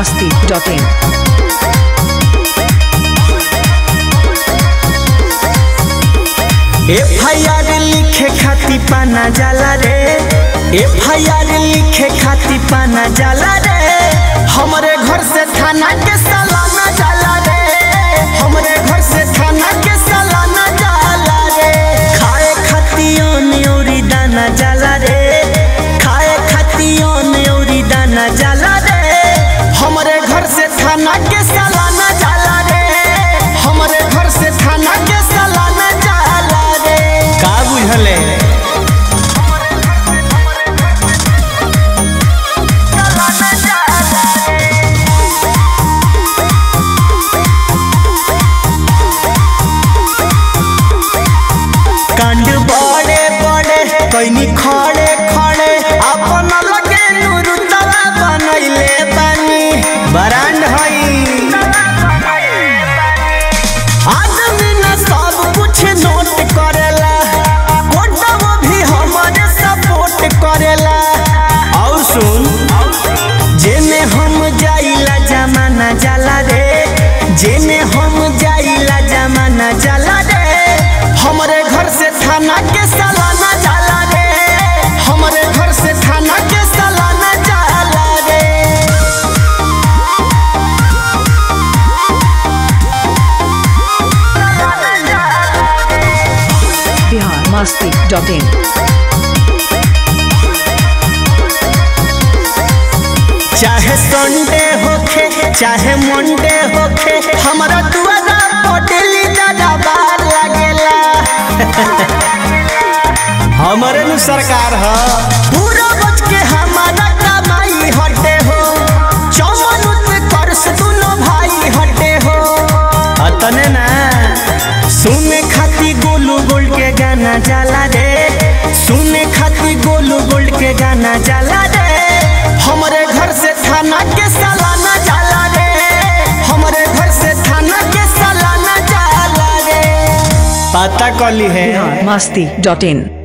masti.in. F I R लिखे खाती पाना जाला रे एफ आई आर लिखे खाती पाना जाला रे हमरे घर से थाना के सालाना जाला रे हमरे घर से थाना के सालाना जाला रे खाए खाती ओरी दाना जाला रे खाए खाती ओरी दाना जाला रे हमरे घर से थाना के सालाना जाला रे हमरे घर से थाना के सालाना जाला रे का बुझले कांड बड़े बड़े कैनी खड़े खड़े अपन लगे नुरुतवा बनैले बानी बरांड हई आदमी न सब कुछ नोट करेला कोटवा भी हमारे सपोर्ट करेला और सुन जेने हम जाइला जमाना जाला रे जेने हम जाइला जमाना जाला रे हमरे घर से थाना के सालाना जाला रे हमरे घर से थाना के सालाना जाला रे Bihar masti.in. चाहे संडे होखे चाहे मंडे होखे हमारा दुआरा पटेली दादा बार लागेला हमारे नु सरकार ह पूरा बच के हमारा कमाई हटे हो चौवन उत्कर्ष दोनों भाई हटे हो अतने ना सुने खाती गोलू गोल्ड के गाना जाला रे सुने खाती गोलू गोल्ड के गाना जाला रे हमरे घर से थाना के सालाना जाला रे हमरे घर से थाना के सालाना जाला रे पता कली है Bihar masti.in.